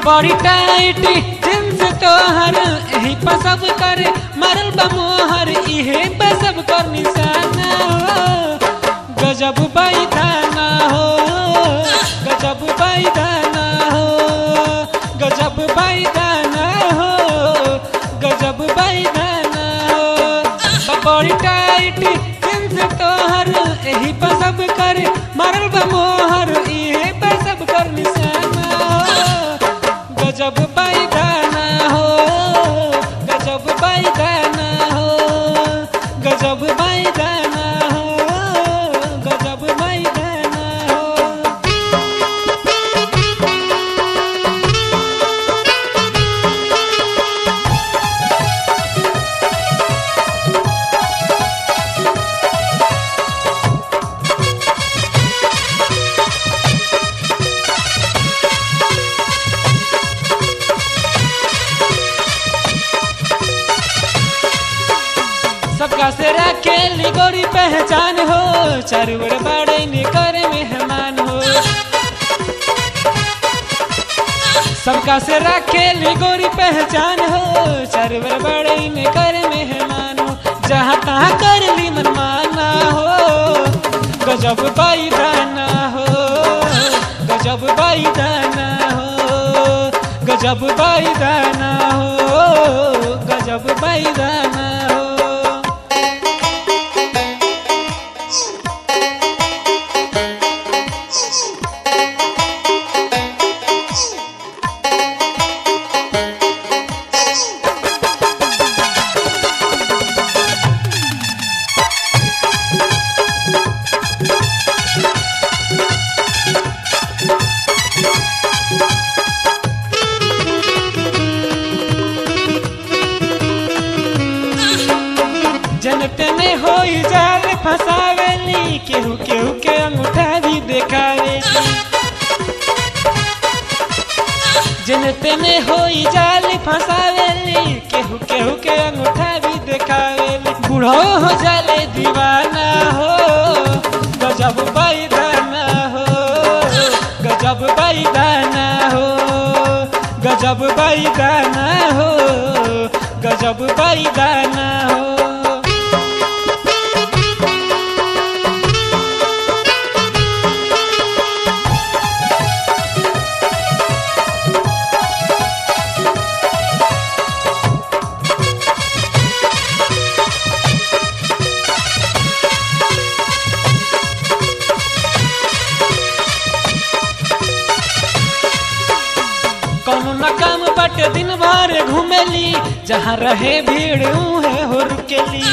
बड़ी tight jeans तोहर यही पर सब कर मरल बा मोहर इहे पर सब कर निशाना हो गजब बैदाना हो गजब बैदाना हो गजब बैदाना हो गजब बैदाना हो बड़ी टाइट जींस तोहर यही पर सब कर मरल बा मोहर इहे पर सब कर निशाना हो गजब बैदाना हो गजब बैदाना हो गजब बैदाना हो गजब बैदाना हो सबका से रखेली गोरी पहचान हो चारू ओर बड़े निकर मेहमान हो सबका से रखेली गोरी पहचान हो चारू ओर बड़े निकर मेहमान हो जहाँ तहाँ कर ली मनमाना हो गजब बैदाना हो गजब बैदाना हो गजब बैदाना हो गजब बैदाना हो जनतने होई जाल फसावेली केहू केहू के अंगूठा भी देखावेली जनतने होई जाल फसावेली केहू केहू के अंगूठा भी देखावेली बूढ़ो हो जाले दीवाना हो गजब बैदाना हो गजब बैदाना हो गजब बैदाना हो गजब बैदाना हो कौनो न काम बटे दिन भर घूमेली जहाँ रहे भीड़ उहे हो रुकेली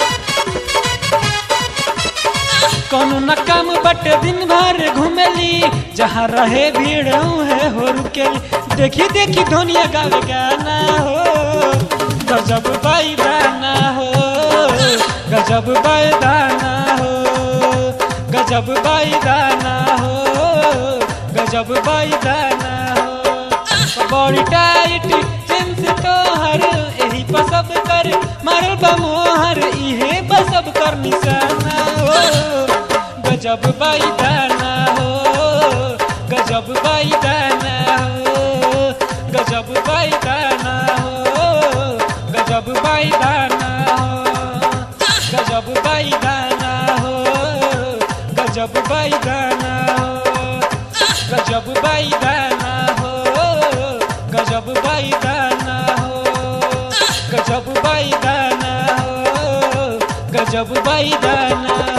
कौनो न काम बटे दिन भर घूमेली जहाँ रहे भीड़ उहे हो रुकेली देखी देखी धोनिया गावे गाना हो गजब बैदाना हो गजब बैदाना हो गजब बैदाना हो गजब बैदाना हो बड़ी टाइट जींस तोहर यही पर सब कर मारल बा मोहर इहे पर सब कर निशाना हो गजब बैदाना हो गजब बैदाना हो गजब बैदाना हो गजब बैदाना हो गजब बैदाना हो गजब बैदाना हो गजब बैदाना हो गजब बैदाना हो गजब बैदाना हो गजब बैदाना